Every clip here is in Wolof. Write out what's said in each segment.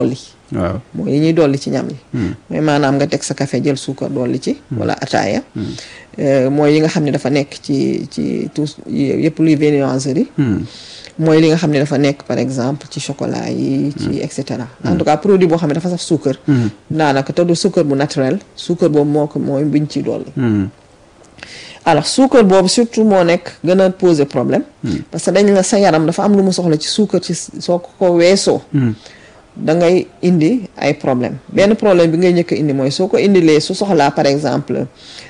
dolli waaw mooy yi ñuy dolli ci ñam yi mooy maanaam nga teg sa café jël suukar dolli ci wala ataaya mooy yi nga xam ne dafa nekk ci ci tout yëpp luy viennoiserie mooy li nga xam ne dafa nekk par exemple ci chocolat yi ci et cetera en tout cas produit boo xam ne dafa saf suukar daanaka te du suukar bu naturel suukar boobu moo ko mooy biñ ci dolli alors suukar boobu surtout moo nekk gën a poser problème parce que dañ la sa yaram dafa am lu mu soxla ci suukar ci soo ko weesoo da ngay indi ay problème benn problème bi ngay njëkk a indi mooy soo ko indilee su soxlaa par exemple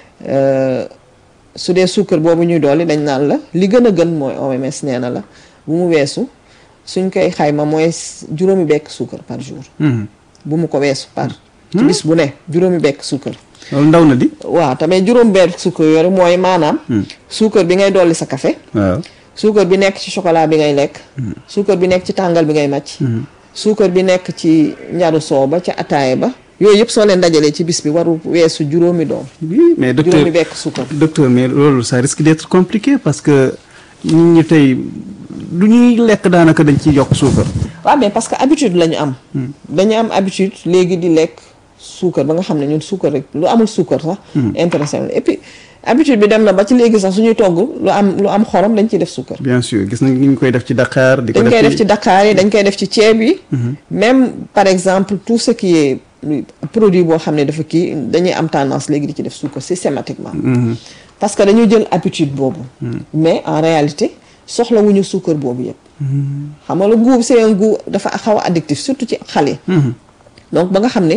su dee suukar boobu ñuy dolli dañ naan la li gën a gën mooy OMS nee na la bu mu weesu suñ koy xayma mooy juróomi bekk suukar par jour bu mu ko weesu par ci bis bu ne juróomi bekk suukar loolu ndaw na di waaw tamit juróom bekk suukar yooyu mooy maanaam suukar bi ngay dolli sa café waaw suukar bi nekk ci chocolat bi ngay lekk suukar bi nekk ci tàngal bi ngay màcc suukar bi nekk ci ñaru soow ba ca ataaya ba yooyu yëpp soo leen dajalee ci bis bi waru weesu juróomi doom oui mais docteur juróomi bekk suukar docteur mais loolu ça risque d'être compliqué parce que nit ñi tey lu ñuy lekk daanaka dañ ciy yokk suukar waaw mais parce que habitude la ñu am dañu am habitude léegi di lekk suukar ba nga xam ne ñun suukar rek lu amul suukar sax intéressé et puis habitude bi dem na ba ci léegi sax suñuy togg lu am lu am xorom dañ ciy def suukar bien sûr gis nañ ñu koy def ci Dakar di ko dañ koy def ci Dakar yi dañ koy def ci ceeb yi même par exemple tout ce qui est produit boo xam ne dafa kii dañuy am tendance léegi di ci def suukar systématiquement parce que dañuy jël habitude boobu mais en réalité soxlawuñu suukar boobu yëpp xam nga le goût c'est un goût dafa xaw a addictif surtout ci xale donc ba nga xam ne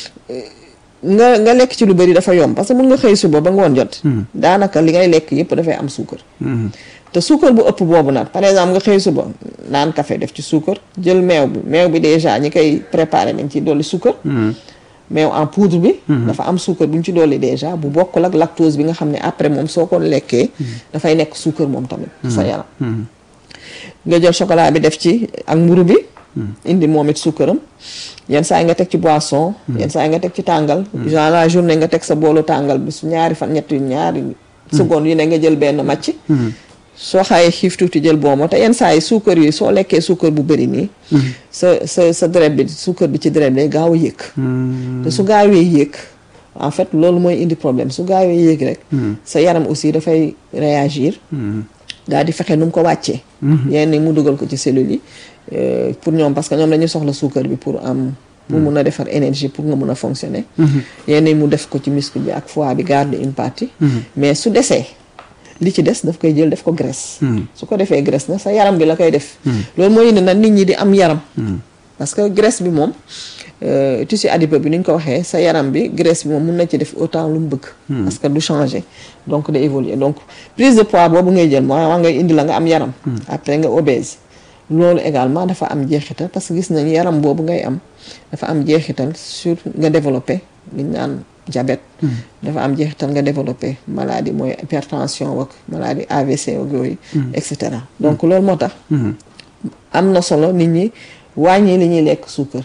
nga nga lekk ci lu bëri dafa yomb parce que mën nga xëy suba ba ngoon jot daanaka li ngay lekk yëpp dafay am suukar te suukar bu ëpp boobu nag par exemple nga xëy suba naan café def ci suukar jël meew bi meew bi déjà ñi koy préparé nañ ci dolli suukar meew en poudre bi dafa am suukar bu ñu ci dolli déjà bu bokkul ak lactose bi nga xam ne après moom soo ko lekkee dafay nekk suukar moom tamit sa yaram nga jël chocolat bi def ci ak mburu bi indi moom it suukaram yenn saa yi nga teg ci boisson yenn saa yi nga teg ci tàngal genre la journée nga teg sa boolu tàngal bi su ñaari fan ñetti ñaari seconde yu ne nga jël benn màcc soo xaayee xiif tuuti jël boomo te yenn saa yi suukar yi soo lekkee suukar bu bëri nii sa sa sa deret bi suukar bi ci deret bi day gaaw a yéeg te su gaawee yéeg en fait loolu mooy indi problème su gaawee yéeg rek sa yaram aussi dafay réagir daal di fexe nu mu ko wàccee yenn mu dugal ko ci cellules yi pour ñoom parce que ñoom dañuy soxla suukar bi pour am pour mun a defar énergie pour nga mun a fonctionner yenn mu def ko ci muscle bi ak foie bi garder une partie mais su desee li ci des daf koy jël def ko graisse su ko defee graisse na sa yaram bi la koy def loolu mooy indi nag nit ñi di am yaram parce que graisse bi moom tissu adipeux bi ni ñu ko waxee sa yaram bi graisse bi moom mun na ci def autant lu mu bëgg parce que du changer donc day évoluer donc prise de poids boobu ngay jël moo wax ngay indi la nga am yaram après nga obèse loolu également dafa am jeexital parce que gis nañ yaram boobu ngay am dafa am jeexital sur nga développé li ñu naan diabète dafa am jeexital nga développé maladie mooy hypertension wak maladie AVC wak yooyu et cetera donc loolu moo tax am na solo nit ñi wàññi li ñuy lekk suukar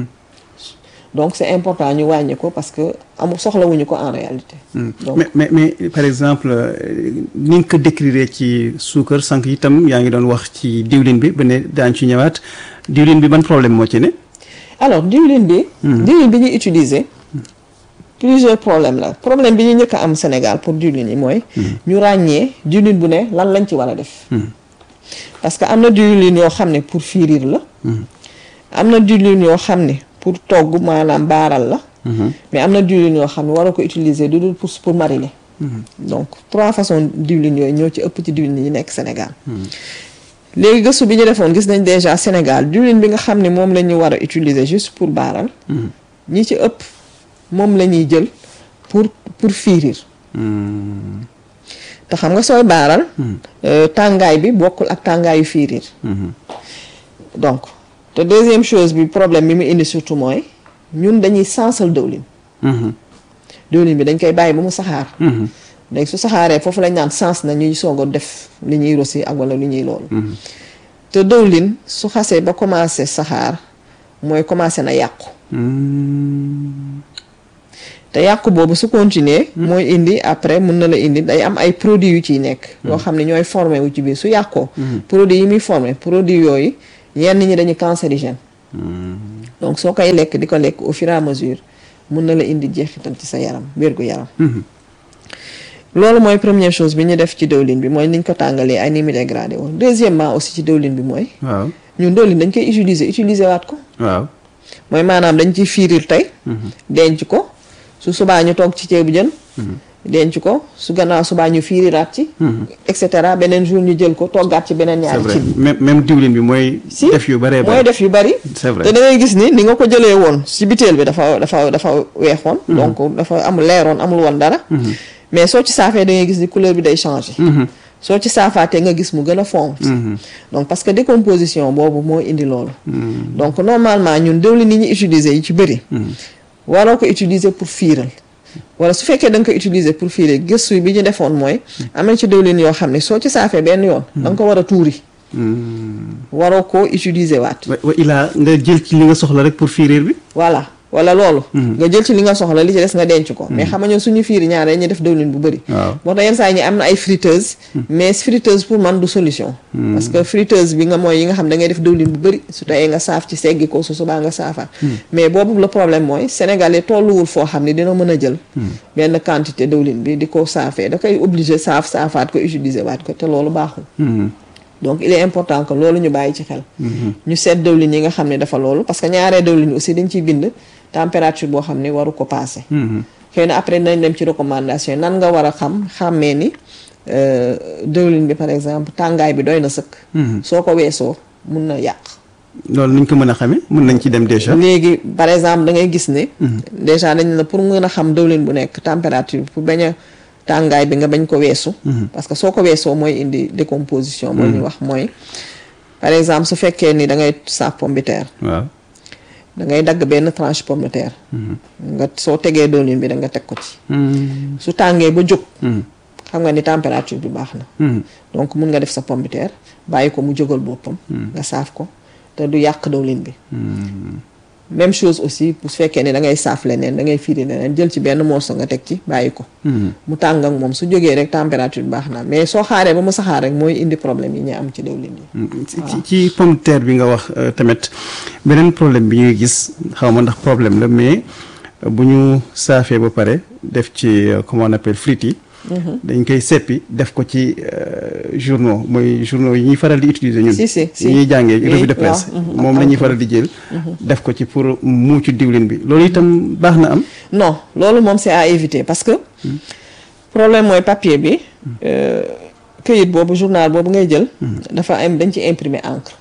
donc c'est important ñu wàññi ko parce que amul soxlawuñu ko en réalité donc mais mais mais par exemple ni nga ko décrire ci suukar sànq itam yaa ngi doon wax ci diwlin bi ba ne daañ ci ñëwaat diwlin bi ban problème moo ci ne alors diwlin bi diwlin bi ñuy utiliser plusieurs problèmes la problème bi ñu njëkk a am Sénégal pour diwlin yi mooy ñu ràññee diwlin bu ne lan lañ ci war a def parce que am na diwlin yoo xam ne pour firir la am na diwlin yoo xam ne pour togg maanaam baaral la mais am na diwlin yoo xam ne war a ko utiliser du dul pour pour mariner donc trois façons diwlin yooyu ñoo ci ëpp ci diwlin yi nekk Sénégal léegi gëstu bi ñu defoon gis nañ déjà Sénégal diwlin bi nga xam ne moom la ñu war a utiliser juste pour baaral ñi ci ëpp moom la ñuy jël pour pour firir te xam nga sooy baaral tàngaay bi bokkul ak tàngaayu firir donc te deuxième chose bi problème bi mu indi surtout mooy ñun dañuy sansal dëwlin dëwlin bi dañ koy bàyyi ba mu saxaar léegi su saxaaree foofu lañ naan sens na ñuy soog a def li ñuy rosi ak wala li ñuy loolu te dëwlin su xasee ba commencé saxaar mooy commencé na yàqu te yàqu boobu su continuer mooy indi après mun na la indi day am ay produits yu ciy nekk yoo xam ne ñooy formé wu ci biir su yàqoo produits yi muy formé produits yooyu yenn ñi dañu cancérigène donc soo koy lekk di ko lekk au fur et à mesure mun na la indi jeexital ci sa yaram wérgu yaram loolu mooy première chose bi ñu def ci dëwlin bi mooy niñ ko tàngalee ay ni mu dégradé woon deuxièmement aussi ci dëwlin bi mooy waaw ñun dëwlin dañ koy utiliser utiliser waat ko waaw mooy maanaam dañ ciy fiirir tey denc ko su subaa ñu toog ci ceebu jën denc ko su gannaaw subaa ñu fiiriraat ci et cetera beneen jour ñu jël ko toggaat ci beneen c'est ñaari vrai cin même même diwlin bi mooy si def yu bëree mooy bëri def yu bari c'est vrai te da ngay gis ni ni nga ko jëlee woon si biteel bi dafa dafa dafa weexoon donc dafa amul leeroon amul woon dara mais soo ci saafee da ngay gis ni couleur bi day changer soo ci saafaatee nga gis mu gën a fond donc parce que décomposition boobu moo indi loolu donc normalement ñun dëwlin ni ñu utiliser yi ci bëri waroo ko utiliser pour fiiral wala su fekkee da nga ko utiliser pour fiiral gëstu bi ñu defoon mooy am na ci dëwlin yoo xam ne soo ci saafee benn yoon da nga ko war a tuuri waroo ko utiliser waat wa wa ilaa nga jël ci li nga soxla rek pour firir bi voilà wala loolu nga jël ci li nga soxla li ci des nga denc ko mais xam nga ñun suñu fiiri ñaare ñu def dëwlin bu bëri waaw moo tax yenn saa yi ñi am na ay friteuse mais friteuse pour man du solution parce que friteuse bi nga mooy yi nga xam da ngay def dëwlin bu bëri su teyee nga saaf ci seggi ko su subaa nga saafaat mais boobu le problème mooy sénégalais tolluwul foo xam ne dina mën a jël benn quantité dëwlin bi di ko saafee da koy obligé saaf saafaat ko utiliser waat ko te loolu baaxul donc il est important que loolu ñu bàyyi ci xel ñu seet dëwlin yi nga xam ne dafa loolu parce que ñaaree dëwlin aussi dañ ciy bind température boo xam ne waru ko passé xëy na après nañ dem ci recommandation nan nga war a xam xàmmee ni euh, dëwlin bi par exemple tàngaay bi doy na sëkk soo ko weesoo mun na yàq loolu nuñ ko mën a xamee mën nañ ci dem déjà léegi par exemple da ngay gis ne déjà dañ la pour mën a xam dëwlin bu nekk température pour bañ a tàngaay bi nga bañ ko weesu parce que soo ko weesoo mooy indi décomposition moo ñu wax mooy par exemple su fekkee ni da ngay saaf pomme de terre waaw da ngay dagg benn tranche pomme de terre nga soo tegee dëwlin bi da nga teg ko ci su tàngee ba jóg xam nga ni température bi baax na donc mun nga def sa pomme de terre bàyyi ko mu jógal boppam nga saaf ko te du yàq dëwlin bi même chose aussi bu fekkee ne da ngay saaf leneen da ngay fiiri leneen jël ci benn morceau nga teg ci bàyyi ko mu tàng ak moom su jógee rek température bi baax na mais soo xaaree ba mu saxaar rek mooy indi problème yi ñu am ci dëwlin yi ci ci pomme de terre bi nga wax euh, tamit beneen problème bi ñuy gis xaw ma ndax problème la mais euh, bu ñu saafee ba pare def ci euh, comment on appelle frites yi dañ koy seppi def ko ci euh, journaux mooy journaux yi ñuy faral di utiliser ñun Si, si, si. yi ñuy jàngee Oui, revue de presse waaw, mhm, moom ak la ñuy encre. faral di jël def ko ci pour muucu diwlin bi loolu itam baax na am non loolu moom c'est à éviter parce que problème mooy papier bi euh, këyit boobu journal boobu ngay jël dafa am dañ ci imprimer encre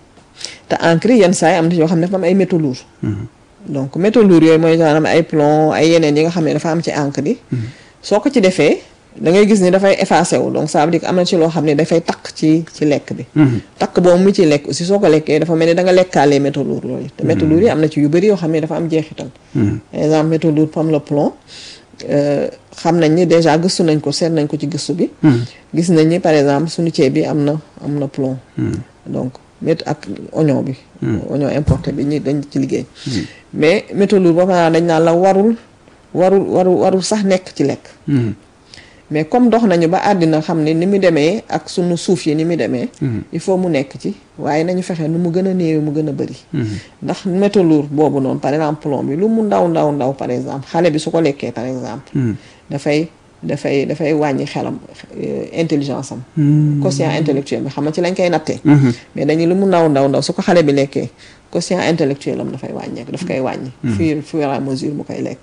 te encre yi yenn saa yi am na yoo xam ne dafa am ay métaux lourds donc métaux lourds yooyu mooy maanaam ay plomb ay yeneen yi nga xam ne dafa am ci encre bi soo ko ci defee da ngay gis ni dafay effacé wu donc ça veut dire que am na ci loo xam ne dafay takk ci ci lekk bi takk boobu mu ci lekk aussi soo ko lekkee dafa mel ni da nga lekkaalee métaux lourds yooyu te métaux lourds yi am na ci yu bëri yoo xam ne dafa am jeexital par exemple métaux lourds comme le plomb euh, xam nañ ni déjà gëstu nañ ko seet nañ ko ci gëstu bi gis nañ ni par exemple suñu ceeb bi am na am na plomb donc mét ak oignon bi oignon importé bi ñi dañ ci liggéey mais métaux lourds boo xam dañ naan la warul warul warul warul sax nekk ci lekk mais comme dox nañu ba àddina xam ne ni mu demee ak sunu suuf yi ni mu demee il faut mu nekk ci waaye nañu fexe nu mu gën a néewe mu gën a bëri ndax métaux lourds boobu noonu par exemple plomb bi lu mu ndaw ndaw ndaw par exemple xale bi su ko lekkee par exemple dafay dafay dafay wàññi xelam euh, intelligence am quotient intellectuel bi xam nga ci lañ koy nattee mais dañu lu mu ndaw ndaw ndaw su ko xale bi lekkee quotient intellectuel am dafay wàññeeku daf koy wàññi fur fur et à mesure mu koy lekk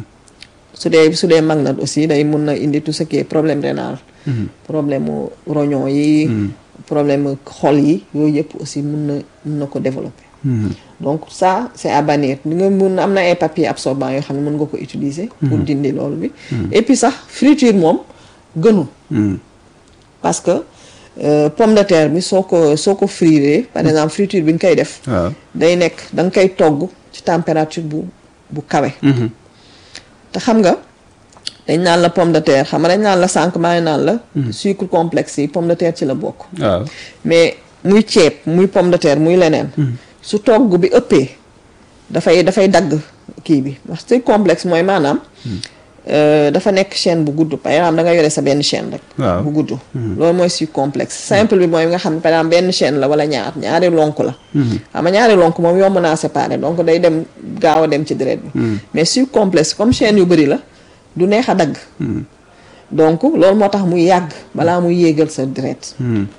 su dee su dee mag na aussi day mun na indi tout ce qui est problème rénal problème mu rognon yi problème mu xol yi yooyu yëpp aussi mun na mun na ko développer donc ça c'est à bannir di nga mun am na ay papier absorbant yoo xam ne mën nga ko utiliser pour dindi loolu bi et puis sax friture moom gënul parce que euh, pomme de terre bi soo ko soo ko frire par exemple friture bi nga koy def waaw day nekk da nga koy togg ci température bu bu kawe te xam nga dañ naan la pomme de terre xam nga dañ naan la sànq maa ngi naan la sucre complexe yi pomme de terre ci la bokk waaw mais muy ceeb muy pomme de terre muy leneen su togg bi ëppee dafay dafay dagg kii bi parce que complexe mooy maanaam euh, dafa nekk chaîne bu gudd par exemple da nga yore sa benn chaîne rek Waaw. bu gudd loolu mooy sucre complexe simple bi mooy nga xam ne par exemple benn chaîne la wala ñaar ñaari lonk la xam nga ñaari lonk moom yomb naa séparer donc day dem gaaw a dem ci deret bi mais sucre complexe comme chaîne yu bëri la du neex a dagg donc loolu moo tax muy yàgg balaa muy yéegal sa deret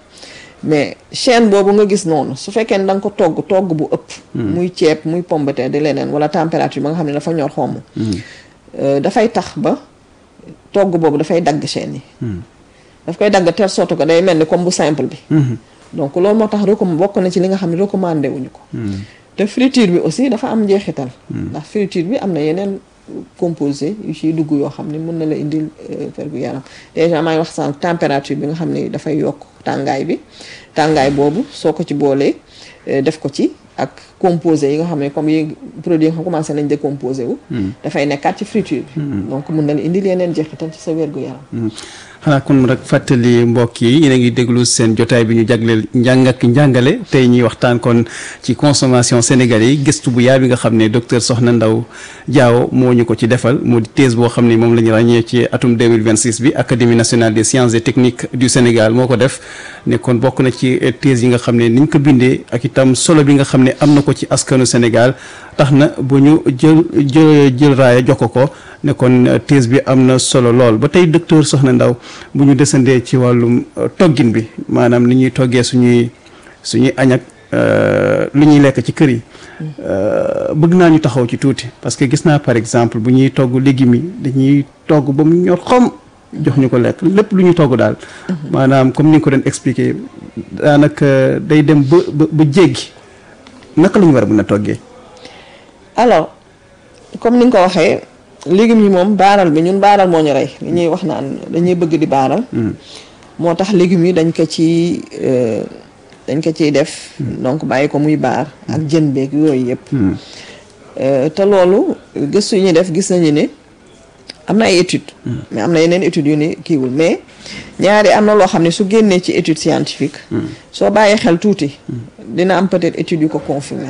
mais chaîne boobu nga gis noonu su fekkee ne da nga ko togg togg bu ëpp muy ceeb muy pomme de terre di leneen wala température ba nga xam ne dafa ñor xomm euh, dafay tax ba togg boobu dafay dagg chaîne yi daf koy dagg telle sorte que day mel ni comme bu simple bi donc loolu moo tax recomm bokk na ci li nga xam ne recommandé wuñu ko te friture bi aussi dafa am njeexital ndax friture bi am na yeneen composé yu ciy dugg yoo xam ne mën na la indil fergu yaram déjà maa ngi wax sànq température bi nga xam ne dafay yokk tàngaay bi tàngaay boobu soo ko ci boolee eh, def ko ci ak composé yi nga xam ne comme yi produit yi nga xam commencé nañ décomposé wu dafay nekkaat ci friture bi donc mën na la indil yeneen jeexital ci sa wérgu yaram xanaa kon rek fàttali mbokk yi yéen a ngi déglu seen jotaay bi ñu jagleel njàng ak njàngale tey ñuy waxtaan kon ci consommation sénégalais yi gëstu bu yaa bi nga xam ne docteur Soxna Ndaw Diawo moo ñu ko ci defal moo di thèse boo xam ne moom la ñu ràññee ci atum 2026 bi académie nationale des sciences et techniques du Sénégal moo ko def ne kon bokk na ci thèse yi nga xam ne niñ ko bindee ak itam solo bi nga xam ne am na ko ci askanu Sénégal tax na bu ñu jël jël jël raaya jox ko ko ne kon thèse bi am na solo lool ba tey docteur Soxna Ndaw bu ñu desandee ci wàllum toggin bi maanaam ni ñuy toggee suñuy suñuy añ ak lu ñuy lekk ci kër yi bëgg naa ñu taxaw ci tuuti parce que gis naa par exemple bu ñuy togg légumes yi dañuy togg ba mu ñor xom jox ñu ko lekk lépp lu ñuy togg daal maanaam comme ni nga ko doon expliquer daanaka day dem ba ba ba jéggi naka la ñu war a mën a toggee alors comme ni nga ko waxee légumes yi moom baaral bi ñun baaral moo ñu rey li ñuy wax naan dañuy bëgg di baaral moo tax légumes yi dañ ko ci dañ ko ciy def donc bàyyi ko muy baar ak jën beeg yooyu yëpp te loolu gëstu yi ñuy def gis nañu ne am na ay études mais am na yeneen études yu ni kiiwul mais ñaari am na loo xam ne su génnee ci étude scientifique soo bàyyee xel tuuti dina am peut-être études yu ko confirmer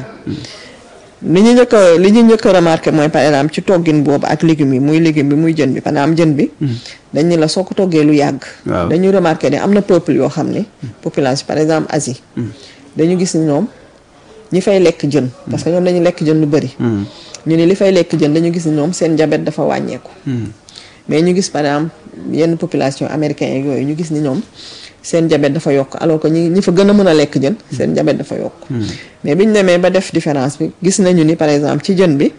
li ñu njëkk a li ñu njëkk a remarqué mooy par exemple ci toggin boobu ak légumes yi muy légume bi muy jën bi par exemple jën bi dañ ni la soo ko toggee lu yàgg dañu remarqué ne am na peuple yoo xam ne population par exemple Asie dañu gis ni ñoom ñi fay lekk jën parce que ñoom dañu lekk jën lu bëri ñu ne li fay lekk jën dañu gis ni ñoom seen diabète dafa wàññeeku mais ñu gis par exemple yenn population américain yeeg yooyu ñu gis ni ñoom seen diabète dafa yokk alors que ñi ñi fa gën a mën a lekk jën seen diabète dafa yokk mais bi ñu demee ba def différence bi gis nañu ni par exemple ci jën bi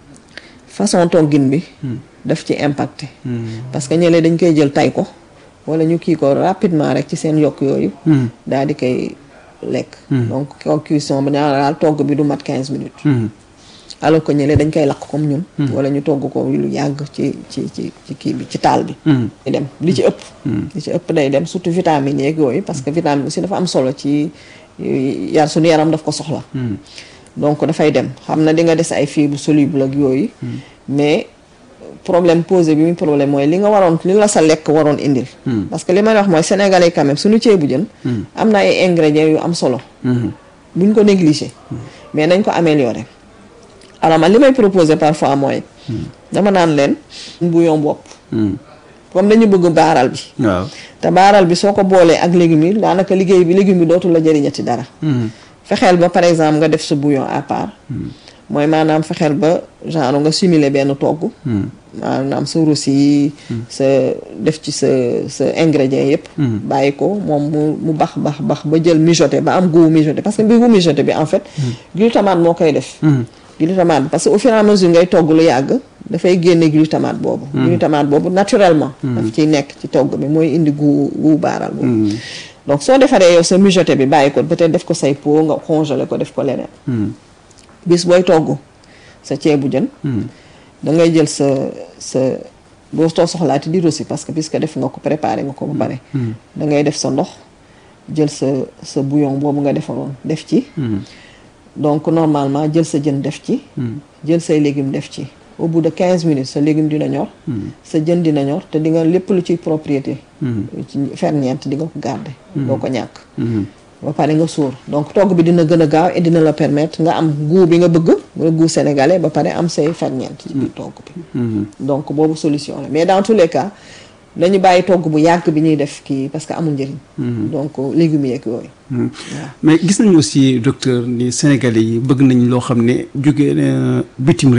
façon toggin bi daf ci impacté parce que ñële dañ koy jël tay ko wala ñu kii ko rapidement rek ci seen yokk yooyu daal di koy lekk donc ko cuisson bi daal togg bi du mat quinze minutes alors que ñële dañ koy lakk comme ñun wala ñu togg ko lu yàgg ci ci ci ci kii bi ci taal bi day dem li ci ëpp li ci ëpp day dem surtout vitamines yeeg yooyu parce que vitamine aussi dafa am solo ci yar suñu yaram daf ko soxla donc dafay dem xam na di nga des ay fibres solubles ak yooyu mais problème posé bi muy problème mooy li nga waroon li la sa lekk waroon indil parce que li may wax mooy sénégalais quand même suñu ceebu jën am na ay ingrédients yu am solo buñ ko négligé mais nañ ko améliorer alors man li may proposer parfois mooy dama naan leen bouillon bopp comme dañu bëgg baaral bi waaw te baaral bi soo ko boolee ak légumes yi daanaka liggéey bi légume bi dootul la jëriñati dara fexeel ba par exemple nga def sa bouillon à part mooy maanaam fexeel ba genre nga simuler benn togg maanaam sa roussi sa def ci sa sa ingrédients yëpp bàyyi ko moom mu mu bax bax bax ba jël mijoté ba am goût mijoté parce que bi goût mijoté bi en fait glutamate moo koy def glutamate parce que au fur et à mesure ngay togg lu yàgg dafay génne glutamate boobu glutamate boobu naturellement daf ciy nekk ci togg bi mooy indi gu gu baaral boobu donc soo defaree yow sa mijoté bi bàyyi ko peut-être def ko say pot nga congelé ko def ko leneen bis booy togg sa ceebu jën da ngay jël sa sa boo too soxlaati di rosi parce que puisque def nga ko préparé nga ko ba pare da ngay def sa ndox jël sa sa bouillon boobu nga defaroon def ci donc normalement jël sa jën def ci jël say légumes def ci au bout de quinze minutes sa légume dina ñor sa jën dina ñor te di nga lépp lu ciy propriété ci ferñeent di nga ko garder doo ko ñàkk ba pare nga suur donc togg bi dina gën a gaaw et dina la permettre nga am goût bi nga bëgg nga goût sénégalais ba pare am say ferñeent ci biir togg bi donc boobu solution la mais dans tous les cas dañu bàyyi togg bu yàgg bi ñuy def kii parce que amul njëriñ donc légumes yeeg yooyu mais gis nañu aussi docteur ni sénégalais yi bëgg nañ loo xam ne jóge bitim